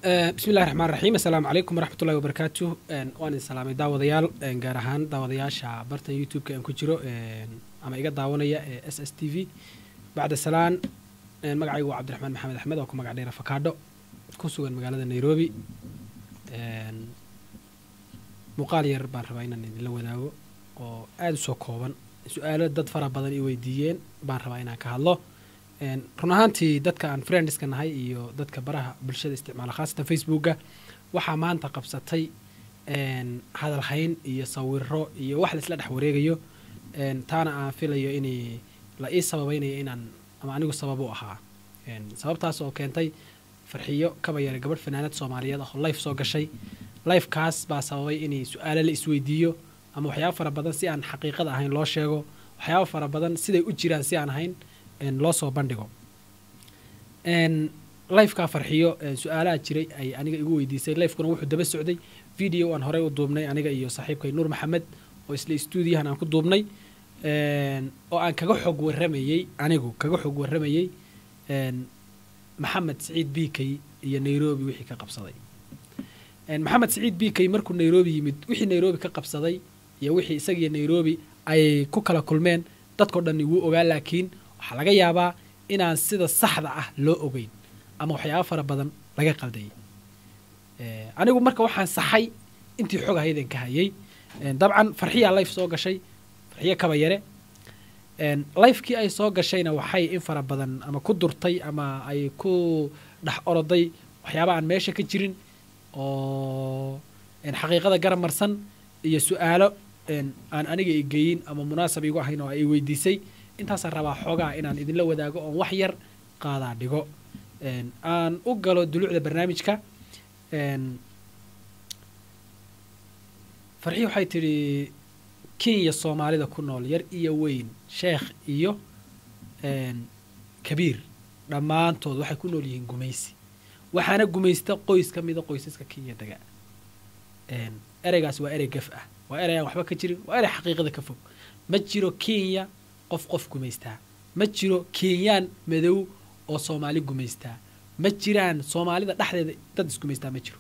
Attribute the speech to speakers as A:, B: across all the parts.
A: bismi llahi raxmaan raxiim assalaamu calaykum waraxmat ullahi wabarakaatu waan idin salaamay daawadayaal gaar ahaan daawadayaasha bartan youtube-ka aan ku jiro ama iga daawanaya ee s s t v bacda salaan magacaygu waa cabdiraxmaan maxamed axmed oo ku magac dheera fakaadho ku sugan magaalada nairobi muuqaal yar baan rabaa inaan idinla wadaago oo aada u soo kooban su-aalo dad fara badan i weydiiyeen baan rabaa inaan ka hadlo run ahaantii dadka aan friendiska nahay iyo dadka baraha bulshada isticmaala khaasatan facebooka waxaa maanta qabsatay hadalhayn iyo sawiro iyo wax laisla dhex wareegayo taana aan filayo in la ii sababaynayo inaan ama anigu sabab u ahaa sababtaas oo keentay farxiyo kaba yara gabadh fanaanad soomaaliyeed oo life soo gashay lifekaas baa sababay in su-aalo la isweydiiyo ama waxyaaba fara badan si aan xaqiiqada ahayn loo sheego waxyaaba fara badan siday u jiraan si aan ahayn loo soo bandhigo lifekaa farxiyo su-aalaha jiray ay aniga igu weydiisay lifekuna wuxuu daba socday video aan horey u duubnay aniga iyo saaxiibkay nuur maxamed oo isla stuudiyahan aan ku duubnay oo aan kaga xog warramayey anigu kaga xog warramayey maxamed saciid bikey iyo nairobi wixii ka qabsaday maxamed saciid bikey markuu nairobi yimid wixii nairobi ka qabsaday iyo wixii isagiyo nairobi ay ku kala kulmeen dadkao dhan wuu ogaa laakiin waxaa laga yaabaa inaan sida saxda ah loo ogeyn ama waxyaaba fara badan laga qaldayay anigu marka waxaan saxay intii xog ahaydan ka hayay dabcan farxiyaa life soo gashay farxiyo kaba yare lifekii ay soo gashayna waxay in fara badan ama ku durtay ama ay ku dhex oroday waxyaaba aan meesha ka jirin oo xaqiiqada garab marsan iyo su-aalo aan aniga i geyin ama munaasab igu ahayn oo ay weydiisay intaasaan rabaa xoogaa inaan idinla wadaago oon wax yar qaadaa dhigo aan u galo duluucda barnaamijka farxii waxay tidhi kenya soomaalida ku nool yar iyo weyn sheekh iyo kabiir dhammaantood waxay ku nool yihiin gumaysi waxaana gumaysta qoys ka mida qoysaska kenya dega ereygaas waa erey gaf ah waa erey aan waxba ka jirin waa erey xaqiiqada ka fog ma jiro kenya qof qof gumaystaa ma jiro kenyaan madow oo soomaali gumaystaa ma jiraan soomaalida dhexdeeda dad isgumaystaa ma jiro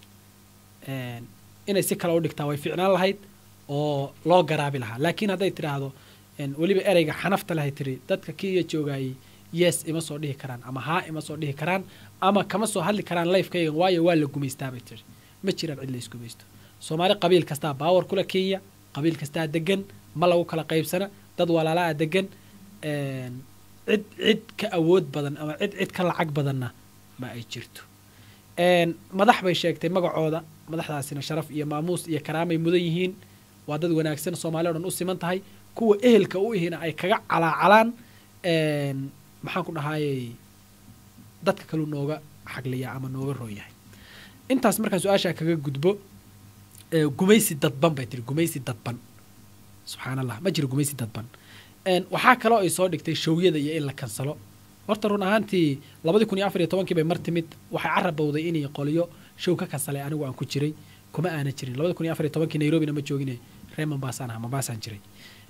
A: inay si kale u dhigtaa way ficnaan lahayd oo loo garaabi lahaa laakiin hadday tidhaahdo weliba ereyga xanafta lahay tiri dadka kenya joogaayay yes ima soo dhihi karaan ama haa ima soo dhihi karaan ama kama soo hadli karaan lifekaygan waayo waa la gumaystaa bay tiri ma jiraan cid la isgumaysto soomaali qabiil kastaa baawar kula kenya qabiil kastaa degan ma lagu kala qaybsana dad walaalaa degan cid cid ka awood badan ama cid cid ka lacag badanna ma ay jirto madax bay sheegtay magacooda madaxdaasina sharaf iyo maamuus iyo karaamay mudan yihiin waa dad wanaagsan soomaali o dhan u siman tahay kuwa ehelka u ihina ay kaga calaacalaan maxaan ku dhahaayey dadka kaluu nooga xagliya ama nooga roon yahay intaas markaan su-aashaa kaga gudbo gumaysi dadban bay tiri gumaysi dadban subxaan allah ma jiro gumaysi dadban waxaa kaloo ay soo dhigtay showyada iyo in la kansalo horta run ahaantii labadii kun iyo afar iyo tobankii bay mar timid waxay carabowday inay qoliyo show ka kansalay anigu aan ku jiray kuma aana jirin labadi kun iyo afar iyo tobankii nairobina ma joogine ree mombaasaan aha mombaasaan jiray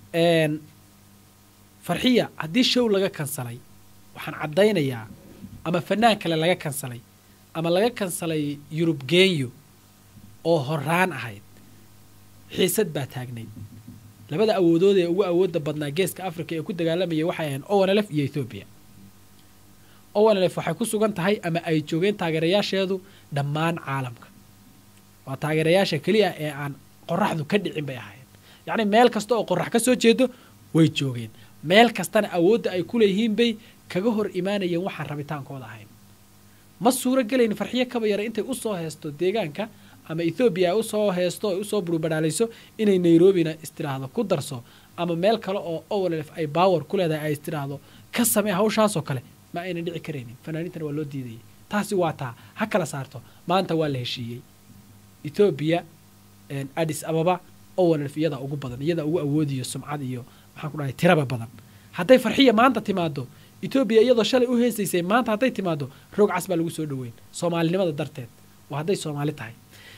A: farxiya haddii show laga kansalay waxaan caddaynayaa ama fanaan kale laga kansalay ama laga kansalay yurub genyo oo horaan ahayd xiisad baa taagnayd labada awoodood ee ugu awoodda badnaa geeska africa ee ku dagaalamayay waxay ahayn owanlf iyo ethoobiya owanlf waxay ku sugan tahay ama ay joogeen taageerayaasheedu dhammaan caalamka waa taageerayaasha keliya ee aan qoraxdu ka dhicin bay ahaayeen yacni meel kasta oo qorax ka soo jeedo way joogeen meel kastana awoodda ay ku leeyihiin bay kaga hor imaanayeen waxaan rabitaankooda ahayn ma suuro gelayn farxiyo kaba yara intay usoo heesto deegaanka ama ethoobiya ay usoo heesto ay usoo burubadhaalayso inay nairobina istiraahdo ku darso ama meel kale oo owlf ay baawer ku leedahay ay istiraahdo ka samee hawshaasoo kale ma aynan dhici karaynin fanaaniintana waa loo diidayay taasi waa taa ha kala saarto maanta waa la heshiiyey ethoobiya adis ababa owlf iyadaa ugu badan iyadaa ugu awoodiyo sumcad iyo maxaan ku dhahay tiraba badan hadday farxiya maanta timaado etoobiya iyadoo shalay u heesaysay maanta hadday timaado roog cas baa lagu soo dhoweyn soomaalinimada darteed waa hadday soomaali tahay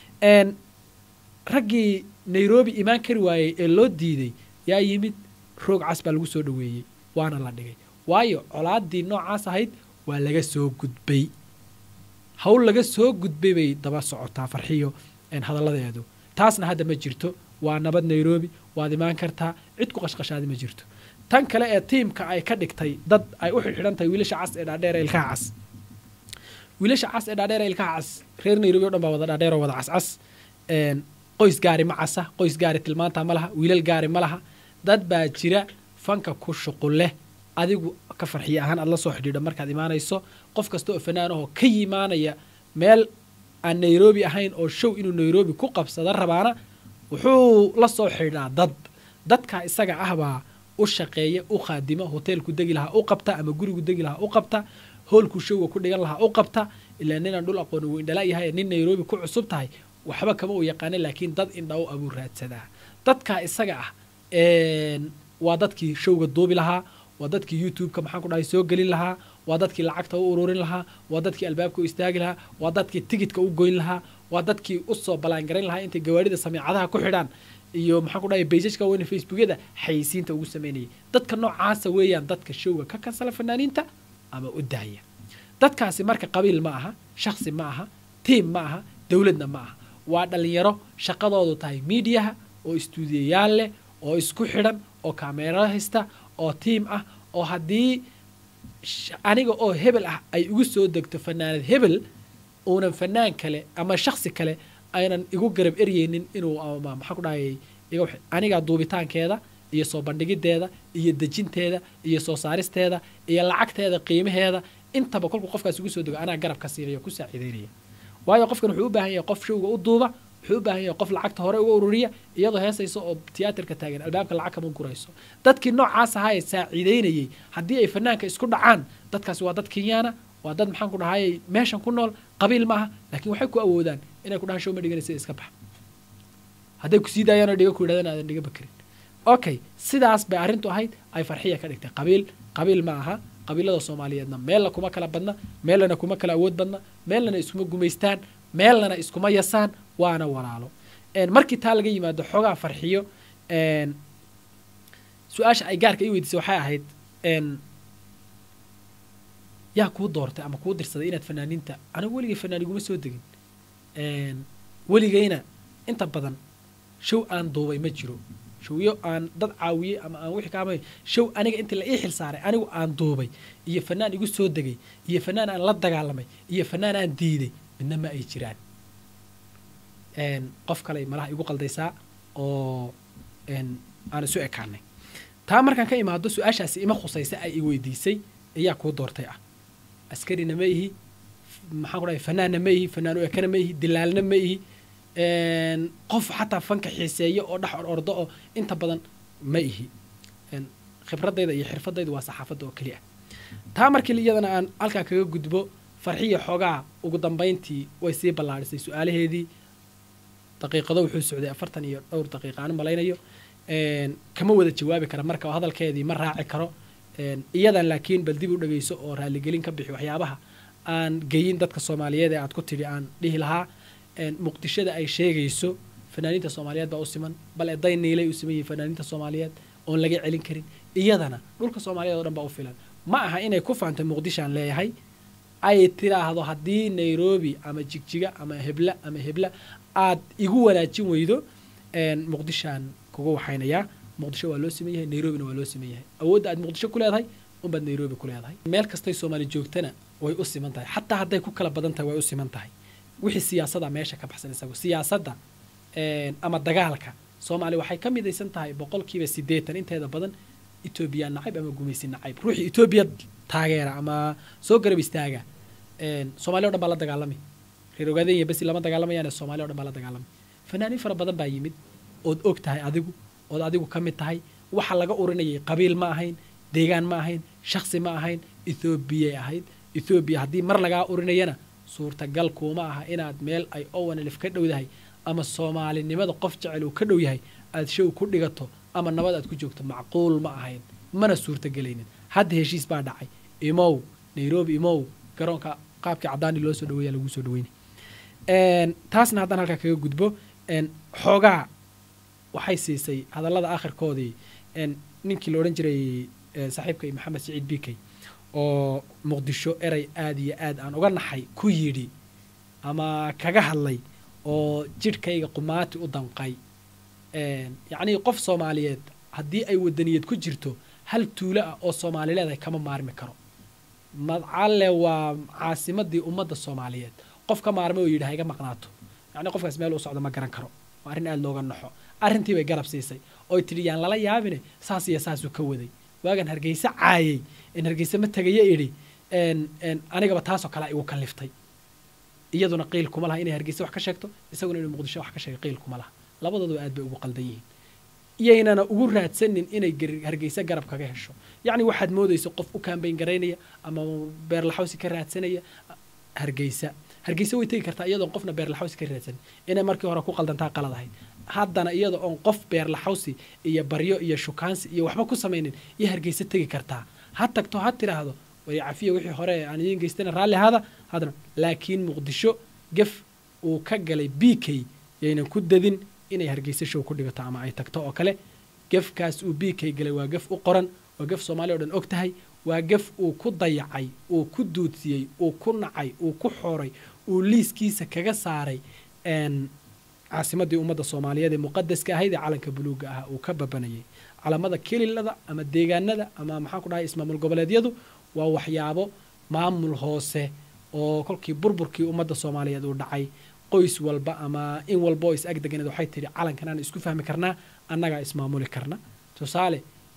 A: raggii nairobi imaan kari waayey ee loo diiday yaa yimid roog cas baa lagu soo dhoweeyey waana la dhigay waayo colaadii noocaas ahayd waa laga soo gudbay hawl laga soo gudbay bay daba socotaa farxiyo hadalladeedu taasna hadda ma jirto waa nabad nairobi waad imaan kartaa cid ku qashqashaadi ma jirto tan kale ee tiimka ay ka dhigtay dad ay u xidxidhan tahay wiilasha cas ee dhaadheer ee ilkaha cas wiilasha cas ee dhaadheer ee ilkaha cas reer nairobi o dhan baa wada dhaadheer oo wada cascas qoys gaari ma casa qoys gaari tilmaanta ma laha wiilal gaari ma laha dad baa jira fanka ku shuqul leh adigu ka farxiye ahaan aad la soo xidhiidho markaad imaanayso qof kasta oo fanaanahoo ka yimaanaya meel aan nairobi ahayn oo show inuu nairobi ku qabsada rabaana wuxuu la soo xidhiidhaa dad dadka isaga ah baa u shaqeeya u khaadima hoteelku degi lahaa u qabta ama gurigu degi lahaa u qabta hoolku showga ku dhigan lahaa u qabta ilaa ninaan dhul aqooni wuu indhala yahay nin nairobi ku cusub tahay waxba kama u yaqaana laakiin dad indha u abuu raadsadaa dadka isaga ah waa dadkii showga duubi lahaa waa dadkii youtube-ka maxaan ku dhahay soo gelin lahaa waa dadkii lacagta u ururin lahaa waa dadkii albaabka u istaagi lahaa waa dadkii tigidka u goyn lahaa waa dadkii usoo balaangarayn lahaa intay gawaarida samiicadaha ku xidhaan iyo maxaan ku dhahay baysajka weyne facebookyada xayisiinta ugu sameynayay dadka noocaasa weeyaan dadka showga ka kansala fanaaniinta ama u daaya dadkaasi marka qabiil ma aha shaksi ma aha tiim ma aha dowladna ma aha waa dhallinyaro shaqadoodu tahay miidiyaha oo istuudiyayaal leh oo isku xidhan oo kameera haysta oo tiim ah oo haddii aniga oo hebel ah ay igu soo degto fanaanad hebel uunan fanaan kale ama shaksi kale aynan igu garab eryeynin inuu maxaa ku dhahayay anigaa duubitaankeeda iyo soo bandhigideeda iyo dejinteeda iyo soo saaristeeda iyo lacagteeda qiimaheeda intaba kolkuu qofkaas igu soo dego anaa garab ka siinaya ku saaciideynaya waayo qofkan wuxuu u baahan yahay qof showga u duuba wuxuu u baahan yahay qof lacagta hore uga ururiya iyadoo heesayso oo tiyaatarka taagan albaabka lacag kama gurayso dadkii noocaas ahaa ee saaciideynayay haddii ay fanaanka isku dhacaan dadkaasi waa dad kenyaana waa dad maxaan ku dhahayay meeshan ku nool qabiil ma aha laakiin waxay ku awoodaan inay ku dhahaan show ma dhiganaysa iska bax hadday ku sii daayaan oo dhiga ku yidhahdaan aadan dhiga bakarin okay sidaas bay arrintu ahayd ay farxiya ka dhigtay qabiil qabiil ma aha qabiilada soomaaliyeedna meelna kuma kala badna meelna kuma kala awood badna meelnana iskuma gumaystaan meelnana iskuma yasaan waana walaalo markii taa laga yimaado xoogaa farxiyo su-aasha ay gaarka ii weydiisay waxay ahayd yaa kuu doortay ama kuu dirsaday inaad fanaaniinta anigu weligay fanaan iguma soo degin weligayna inta badan show aan duubay ma jiro showyo aan dad caawiyey ama aan wixii kaamay show aniga intii la ii xil saaray anigu aan duubay iyo fanaan igu soo degay iyo fanaan aan la dagaalamay iyo fanaan aan diiday midna ma ay jiraan qof kale malaha igu qaldaysaa oo aan isu ekaanay taa markaan ka imaado su-aashaasi ima khusaysa ay i weydiisay ayaa kuu doortay ah askarina ma ihi maxaan ku dhahay fanaanna ma ihi fanaan u ekana ma ihi dilaalna ma ihi qof xataa fanka xiiseeya oo dhex or ordo oo inta badan ma ihi khibradayda iyo xirfadayda waa saxaafadda oo keliya taa markii iyadana aan halkaa kaga gudbo farxiya xoogaa ugu dambayntii way sii ballaadhisay su-aalaheedii daqiiqado wuxuu socday afartan iyo dhowr daqiiqa aan malaynayo kama wada jawaabi kara marka oo hadalkeedii ma raaci karo iyadan laakiin bal dib u dhegayso oo raaligelin ka bixi waxyaabaha aan geyin dadka soomaaliyeed ee aad ku tidhi aan dhihi lahaa muqdishada ay sheegayso fanaaniinta soomaaliyeed baa u siman bal eday niilay u siman yihin fanaaniinta soomaaliyeed oon laga celin karin iyadana dhulka soomaaliyeed o dhan baa u filan ma aha inay ku faantay muqdishaan leeyahay ay tiraahdo haddii nairobi ama jigjiga ama hebla ama hebla aad igu wanaajin weydo muqdishaan kuga waxaynayaa muqdisho waa loo siman yahay nairobina waa loo siman yahay awoodda aad muqdisho ku leedahay unbaad nairobi ku leedahay meel kastay soomaali joogtana way u siman tahay xataa hadday ku kala badan tahay way u siman tahay wixii siyaasada meesha ka baxsan isagu siyaasadda ama dagaalka soomaaliya waxay ka midaysan tahay boqolkiiba siddeetan inteeda badan etoobiya nacayb ama gumaysi nacayb ruuxii etoobiya taageera ama soo garab istaaga soomaaliya o dhan baa la dagaalamay reer ogaadenya besi lama dagaalamayaan soomaliya o dhan baa la dagaalamay fanaaniin fara badan baa yimid ood og tahay adigu ood adigu ka mid tahay waxa laga urinayay qabiil ma ahayn deegaan ma ahayn shaksi ma ahayn ethoobiyaay ahayd ethoobiya haddii mar lagaa urinayana suurtagal kuuma aha inaad meel ay owanlif ka dhowdahay ama soomaalinimada qof jecel uu ka dhow yahay aad show ku dhigato ama nabad aad ku joogto macquul ma ahayn mana suurtagelaynin hadda heshiis baa dhacay imow nairobi imow garoonka qaabkii cadaani loo soo dhaweeya laguu soo dhaweynay taasna haddaan halkaa kaga gudbo xoogaa waxay siisay hadallada aakhirkoodii ninkii la odhan jiray saaxiibkay maxamed siciid bikey oo muqdisho erey aad iyo aad aan uga naxay ku yidhi ama kaga hadlay oo jidhkayga qumaati u danqay yacnii qof soomaaliyeed haddii ay wadaniyad ku jirto hal tuulo ah oo soomaali leedahay kama maarmi karo madcalle waa caasimadii ummadda soomaaliyeed qof ka maarmay oo yidhi ha iga maqnaato yacni qofkaas meel uu socdo ma garan karo waa arrin aada looga naxo arrintii bay garab siisay oy tidhi yaan lala yaabine saas iyo saasuu ka waday waagan hargeyse caayay in hargeyse ma tegayo idhi anigaba taasoo kalea igu kalliftay iyaduna qiil kuma laha inay hargeyse wax ka sheegto isaguna inuu muqdisho wax ka sheego qiil kuma laha labadooduba aad bay ugu qaldan yihiin iyaynana ugu raadsanin inay hargeyse garab kaga hesho yacni waxaad moodayso qof u kaambayn garaynaya ama beerlaxawsi ka raadsanaya hargeysa hargeysa way tegi kartaa iyadoon qofna beerlaxawsi ka raadsanin inay markii hore ku qaldantaa qalad ahayd haddana iyada oon qof beerlaxawsi iyo baryo iyo shukaansi iyo waxba ku samaynin iyo hargeysa tegi kartaa ha tagto ha tidhaahdo way cafiya wixii hore aan idiin geystana raalli ahaada haddana laakiin muqdisho gef uu ka galay b k yaynan ku dadin inay hargeysa show ku dhigato ama ay tagto oo kale gefkaas uu b k galay waa gef u qoran waa gef soomaaliya o dhan og tahay waa gef uu ku dayacay uu ku duudsiyey uu ku nacay uu ku xooray uu liiskiisa kaga saaray caasimadii ummadda soomaaliyeed ee muqadaska ahayd ee calanka buluuga ah uu ka babanayay calamada kelilada ama deegaanada ama maxaan ku dhahay ismaamul goboleedyadu waa waxyaabo maamul hoose oo kolkii burburkii ummadda soomaaliyeed uu dhacay qoys walba ama in walba oo is ag deganeed waxay tidhi calankan aan isku fahmi karnaa annagaa ismaamuli karna tusaale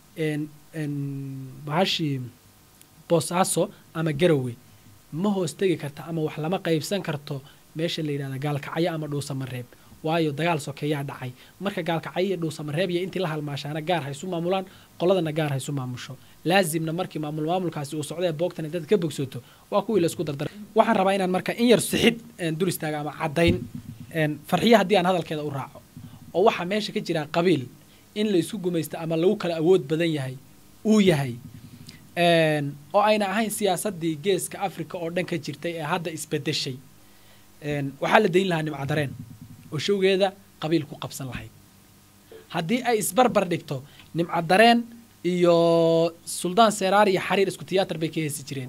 A: bahashii boosaaso ama garowe ma hoos tegi karta ama wax lama qaybsan karto meesha la yidhahda gaalkacyo ama dhuusamareeb waayo dagaal sokeeyaa dhacay marka gaalkacyo iyo dhuusamareeb iyo intii la halmaashaana gaar ha isu maamulaan qoladana gaar ha isu maamusho laazimna markii maamul maamulkaasi uu socda ee boogtan dad ka bogsoto waa kuwii laisku dardara waxaan rabaa inaan marka in yar sixid dul istaaga ama caddayn farxiyo haddii aan hadalkeeda u raaco oo waxaa meesha ka jiraa qabiil in la isku gumaysto ama lagu kala awood badan yahay uu yahay oo ayna ahayn siyaasadii geeska africa oo dhan ka jirtay ee hadda isbedeshay waxaa la dayn lahaa nimcadareen oo showgeeda qabiil ku qabsan lahayd haddii ay isbarbar dhigto nimcadareen iyo suldaan seeraar iyo xariir isku tiyaatar bay ka heesi jireen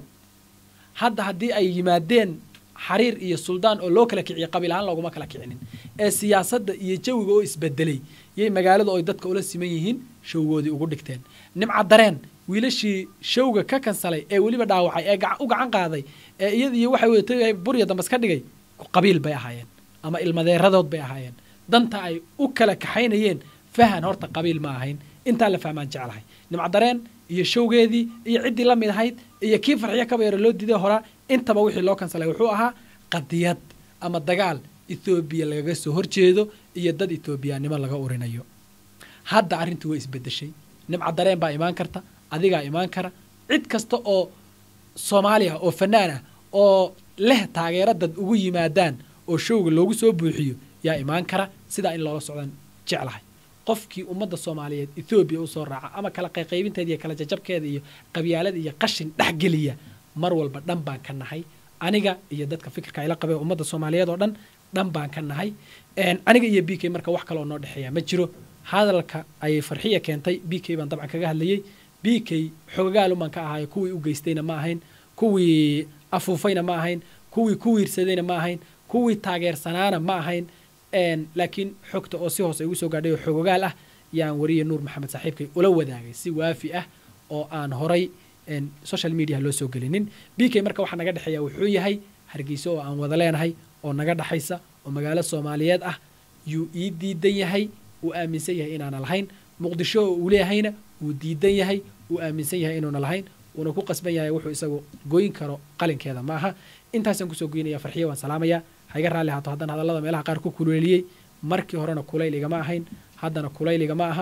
A: hadda haddii ay yimaadeen xariir iyo suldaan oo loo kala kiciyo qabiil ahaan looguma kala kicinin ee siyaasadda iyo jawiga oo isbedelay yay magaalada oy dadka ula siman yihiin showgoodii ugu dhigteen nimcadareen wiilashii showga ka kansalay ee weliba dhaawacay ee u gacan qaaday ee iyada iyo waxay wadatay burya dambas ka dhigay qabiil bay ahaayeen ama ilmadeeradood bay ahaayeen danta ay u kala kaxaynayeen fahan horta qabiil ma ahayn intaa la fahmaan jeclahay nimcadareen iyo showgeedii iyo ciddii la mid ahayd iyo kii farxiyo kaba yaro loo diiday horaa intaba wixii loo kansalay wuxuu ahaa qadiyad ama dagaal ethoobiya lagaga soo horjeedo iyo dad ethoobiyaannimo laga urinayo hadda arrintii way isbedeshay nimcadareen baa imaan karta adigaa imaan kara cid kasta oo soomaali ah oo fanaan ah oo leh taageero dad ugu yimaadaan oo showga loogu soo buuxiyo yaa imaan kara sidaa in loola socdaan jeclahay qofkii ummadda soomaaliyeed ethoobiya usoo raaca ama kala qayqaybinteeda iyo kala jajabkeeda iyo qabyaalada iyo qashin dhexgeliya mar walba dhan baan ka nahay aniga iyo dadka fikirka ayla qabee ummadda soomaaliyeed oo dhan dhan baan ka nahay aniga iyo b k marka wax kaloo noo dhexeeya ma jiro hadalka ayay farxiya keentay b k baan dabcan kaga hadlayey b k xogagaalumaan ka ahayo kuwii u geystayna ma ahayn kuwii afuufayna ma ahayn kuwii ku wiirsadayna ma ahayn kuwii taageersanaana ma ahayn laakiin xogta oo si hoose igu soo gaadhay oo xogogaal ah yaan wariye nuur maxamed saaxiibkay ula wadaagay si waafi ah oo aan horay social media loo soo gelinin b k marka waxaa naga dhexeeya wuxuu yahay hargeyso oo aan wada leenahay oo naga dhexaysa oo magaalo soomaaliyeed ah yuu ii diidan yahay uu aaminsan yahay inaana lahayn muqdisho oo uu leeyahayna wuu diidan yahay uu aaminsan yahay inuuna lahayn uuna ku qasban yahay wuxuu isagu goyn karo qalinkeeda ma aha intaasaan kusoo goynaya farxiya waan salaamaya haiga raalli haato haddana hadallada meelaha qaar ku kuleeliyey markii horena kulayl igama ahayn haddana kulayl igama aha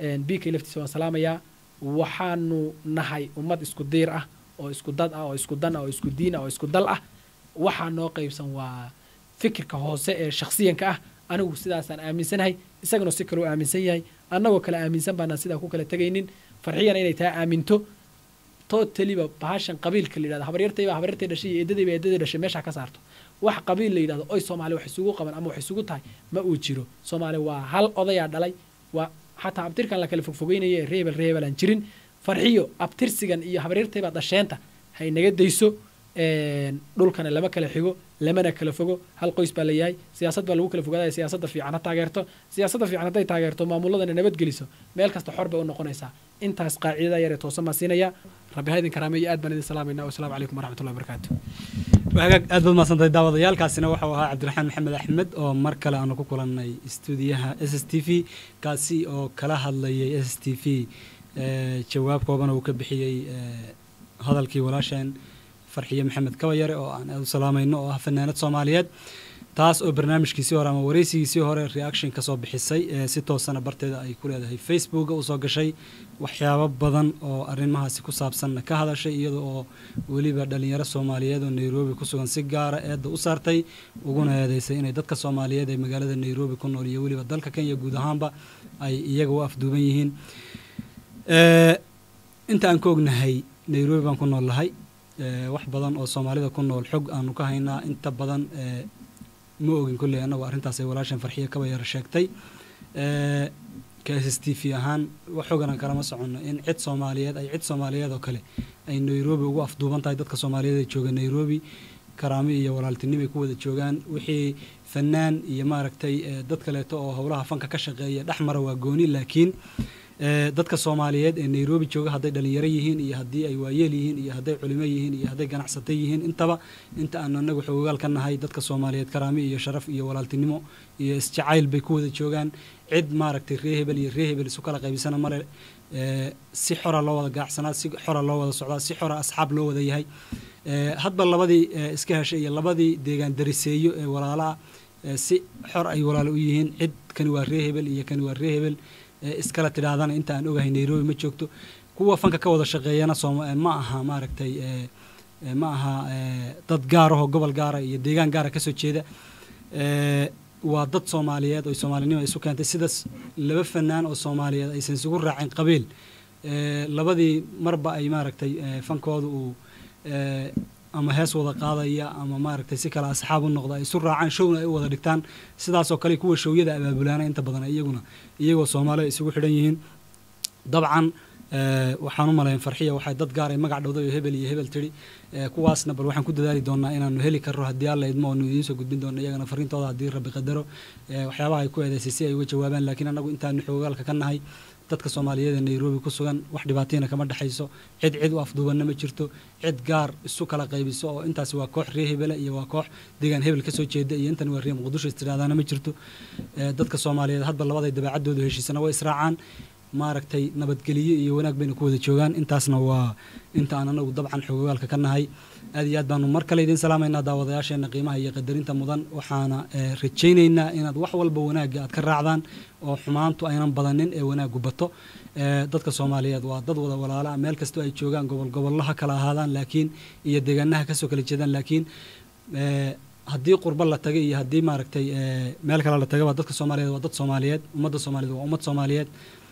A: b k laftiisa waan salaamayaa waxaanu nahay ummad isku diir ah oo isku dad ah oo isku dan ah oo isku diin ah oo isku dal ah waxaa noo qaybsan waa fikirka hoose ee shakhsiyanka ah anigu sidaasaan aaminsanahay isaguna si kaleu aaminsan yahay annagoo kale aaminsan baanaan sidaa ku kala tegaynin farxiyana inay taa aaminto totaliba bahashan qabiilka la yidhahdo habaryartayba habaryartay dhashay iyo eedadayba eedaday dhashay meesha ka saarto wax qabiil la yidhahdo oy soomaali wax isugu qaban ama wax isugu tahay ma uu jiro soomaali waa hal odayaa dhalay waa xataa abtirkan la kala fogfogeynaya ee reebel reebel aan jirin farxiyo abtirsigan iyo habaryartaybaa dhasheenta hay naga dayso dhulkana lama kala xigo lamana kala fogo hal qoys baa la yahay siyaasad baa lagu kala fogaadaya siyaasadda fiican ha taageerto siyaasadda fiican hadday taageerto maamuladana nabadgeliso meel kasta xor bay u noqonaysaa intaas qaacidada yar ee toosan baan siinaya rabbi ha idin karaameeyo aad baan idin salaamayna wasalaamu calaykum waraxmatullahi wabarakaatu
B: hagaag aad baad mahadsantahay daawadayaalkaasina waxau ahaa cabdiraxmaan maxamed axmed oo mar kale aanu ku kulannay stuudiyaha s s t v kaasi oo kala hadlayay s s t v jawaab kooban uu ka bixiyey hadalkii walaasheen farxiye maxamed kabayare oo aan aad u salaamayno oo ah fanaanad soomaaliyeed taas oo barnaamijkiisii hore ama wareysigiisii hore reaction kasoo bixisay si toosana barteeda ay ku leedahay facebooka usoo gashay waxyaabo badan oo arrimahaasi ku saabsanna ka hadashay iyada oo weliba dhalinyaro soomaaliyeed oo nairobi ku sugan si gaara eedda u saartay uguna eedeysay inay dadka soomaaliyeed ee magaalada nairobi ku nool iyo weliba dalka kenya guud ahaanba ay iyaga u afduuban yihiin inta aan ka ognahay nairobi baan ku nool lahay wax badan oo soomaalida ku nool xog aanu ka haynaa inta badan ma ogin kolley annagu arrintaas ay walaashan farxiye kabayar sheegtay ka s s t v ahaan wax xoganan kalama soconno in cid soomaaliyeed ay cid soomaaliyeed oo kale ay nairobi ugu afduuban tahay dadka soomaaliyeed ee jooga nairobi karaami iyo walaaltinimo ay ku wada joogaan wixii fanaan iyo maaragtay dad kaleeto oo howlaha fanka ka shaqeeya dhex mara waa gooni laakiin dadka soomaaliyeed ee nairobi jooga hadday dhalinyaro yihiin iyo haddii ay waayeel yihiin iyo hadday culimo yihiin iyo hadday ganacsata yihiin intaba inta aanu anagu xoogaal ka nahay dadka soomaaliyeed karaami iyo sharaf iyo walaaltinimo iyo isjacayl bay ku wada joogaan cid maaragtay ree hebel iyo ree hebel isu kala qaybisana male si xora loo wada gaacsanaa si xora loo wada socdaa si xora asxaab loo wada yahay hadba labadii iska heshay iyo labadii deegaan dariseeyo ee walaalaha si xor ay walaalo u yihiin cid kani waa ree hebel iyo kani waa ree hebel iskala tidhaahdana inta aan ogahay nairobi ma joogto kuwa fanka ka wada shaqeeyana ma aha maaragtay ma aha dad gaarahoo gobol gaara iyo deegaan gaara kasoo jeeda waa dad soomaaliyeed oo soomaalinimo isu keentay sidaas laba fanaan oo soomaaliyeed aysan isugu raacin qabiil labadii marba ay maaragtay fankooda uu ama hees wada qaadaya ama maaragtay si kale asxaab u noqda ay isu raacaan showna ay u wada dhigtaan sidaasoo kale kuwa showyada abaabulaana inta badan iyaguna iyagoo soomaaliya isugu xidhan yihiin dabcan waxaan u malayn farxiya waxay dad gaar ay magac dhowday oo hebel iyo hebel tidhi kuwaasna bal waxaan ku dadaali doonaa inaanu heli karro haddii alla idmo oonu idiin soo gudbin doono iyagana fariintooda haddii rabbi qadaro waxyaabaha ay ku eedeysay si ay uga jawaabaan laakiin annagu intaanu xoogaalka ka nahay dadka soomaaliyeed ee nairobi ku sugan wax dhibaatayna kama dhexayso cid cid u afduubanna ma jirto cid gaar isu kala qaybiso oo intaasi waa koox ree hebela iyo waa koox deegaan hebel kasoo jeeda iyo intan waa ree muqdisho istiraadaana ma jirto dadka soomaaliyeed hadba labaday dabeecadooda heshiisana way israacaan maaragtay nabadgeliyo iyo wanaag bayna ku wada joogaan intaasna waa inta aan anagu dabcan xoogagaalka ka nahay aad iyo aad baanu mar kale idiin salaamaynaa daawadayaasheena qiimaha iyo qadarinta mudan waxaana rajaynaynaa inaad wax walba wanaagga aad ka raacdaan oo xumaantu aynan badanin ee wanaaggu bato dadka soomaaliyeed waa dad wada walaala meel kastoo ay joogaan gobol gobollaha kala ahaadaan laakiin iyo deegaanaha kasoo kala jeedaan laakiin haddii qurba la tagay iyo haddii maaragtay meel kale la tagaba dadka soomaaliyeed waa dad soomaaliyeed ummadda soomaaliyeed waa ummad soomaaliyeed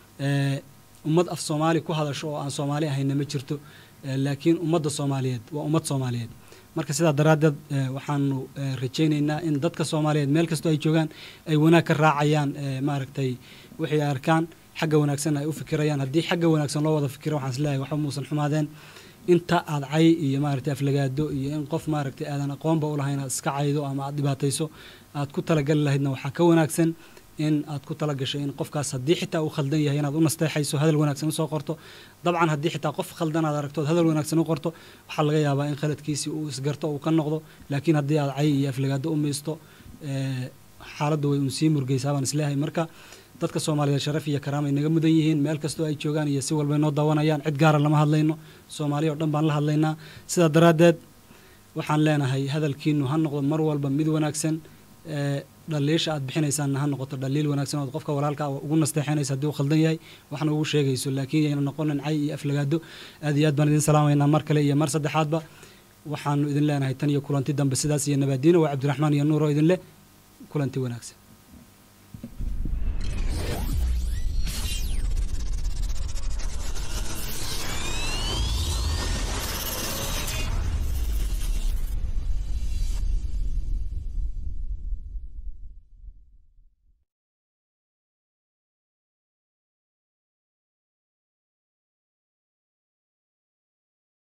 B: ummad af soomaali ku hadasho oo aan soomaali ahayna ma jirto laakiin ummadda soomaaliyeed waa ummad soomaaliyeed marka sidaa daraaddeed waxaanu rajaynaynaa in dadka soomaaliyeed meel kastoo ay joogaan ay wanaag ka raacayaan maaragtay wixii ay arkaan xagga wanaagsan ay u fikirayaan haddii xagga wanaagsan loo wada fikiro waxaan isleeyahay waxba muusan xumaadeen inta aad cay iyo maaragtay aflagaado iyo in qof maaragtay aadan aqoonba u lahayn aad iska caydo ama aad dhibaatayso aad ku talagali lahaydna waxaa ka wanaagsan in aad ku tala gasho in qofkaas haddii xitaa uu khaldan yahay inaad u nasteexayso hadal wanaagsan usoo qorto dabcan haddii xitaa qof khaldan aad aragtood hadal wanaagsan u qorto waxaa laga yaabaa in khaladkiisii uu isgarto uu ka noqdo laakiin haddii aad cay iyo aflagaado u maysto xaaladdu way uun sii murgeysaa baan isleeyahay marka dadka soomaaliyeed sharaf iyo karaam ay naga mudan yihiin meel kastoo ay joogaan iyo si walbay noo daawanayaan cid gaara lama hadlayno soomaaliya oo dhan baan la hadlaynaa sidaa daraaddeed waxaan leenahay hadalkiinu ha noqdo mar walba mid wanaagsan dhaliisha aad bixinaysaanna ha noqoto dhaliil wanaagsan ood qofka walaalka ugu nasteexinaysa haddii uu khaldan yahay waxna ugu sheegayso laakiin yayna noqonin cay iyo aflagaado aad iyo aad baan idin salaamaynaa mar kale iyo mar saddexaadba waxaanu idin leenahay tan iyo kulanti dambe sidaas iyo nabaadiina waa cabdiraxmaan iyo nuur oo idin leh kulanti wanaagsan